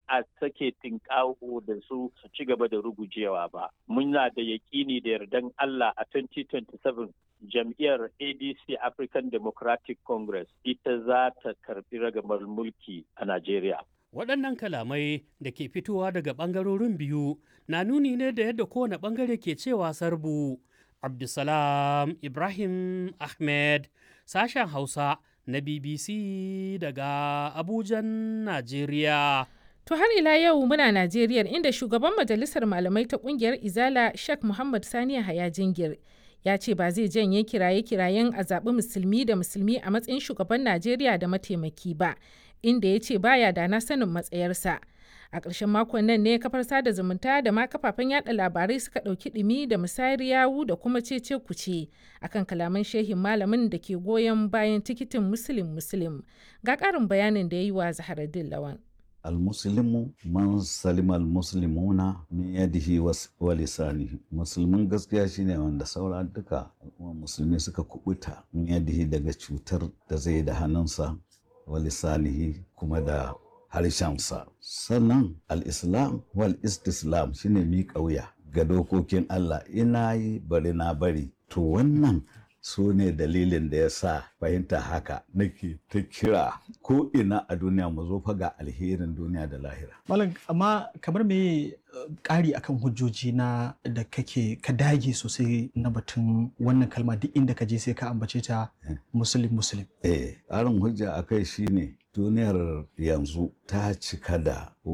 a sake tinkawo da su su ci gaba da rugujewa ba. Muna da yaƙini da yardan Allah a 2027 jam'iyyar ADC African Democratic Congress ita za ta karbi ragamar mulki a Najeriya. Waɗannan kalamai da ke fitowa daga ɓangarorin biyu na nuni ne da yadda kowane ɓangare ke cewa sarbu. Abdulsalam Ibrahim Ahmed, sashen Hausa na BBC daga Abujan, Najeriya. To har ila yau muna Najeriya inda shugaban majalisar malamai ta kungiyar Izala Sheikh Muhammad Sani Haya Jingir ya ce ba zai janye kiraye-kirayen a zaɓi musulmi da musulmi a matsayin shugaban Najeriya da mataimaki ba, inda ya ce baya da na sanin matsayarsa. A ƙarshen makon nan ne kafar sada zumunta da ma kafafen yada labarai suka ɗauki ɗumi da musayar yawu da kuma cece kuce akan kalaman shehin malamin da ke goyon bayan tikitin musulun musulun. Ga ƙarin bayanin da ya yi wa Zaharaddin Lawan. almuslimu man salima almuslimuna min yadihi wa lisanihi musulmin gaskiya shine wanda saura duka musulmi suka kubuta min yadihi daga cutar da zai da hannunsa wa lisanihi kuma da harshensa sannan al-islam wal istislam shine miƙa wuya ga dokokin Allah ina yi bari na bari to wannan su ne dalilin da ya sa fahimta haka nake ta kira ko ina a duniya mu zo fa ga alherin duniya da lahira. Malam amma kamar me ƙari akan hujjoji na da kake ka dage sosai na batun wannan kalma duk inda ka je sai ka ambace ta musulun musulun. Eh, ƙarin hujja akai shine duniyar yanzu ta cika da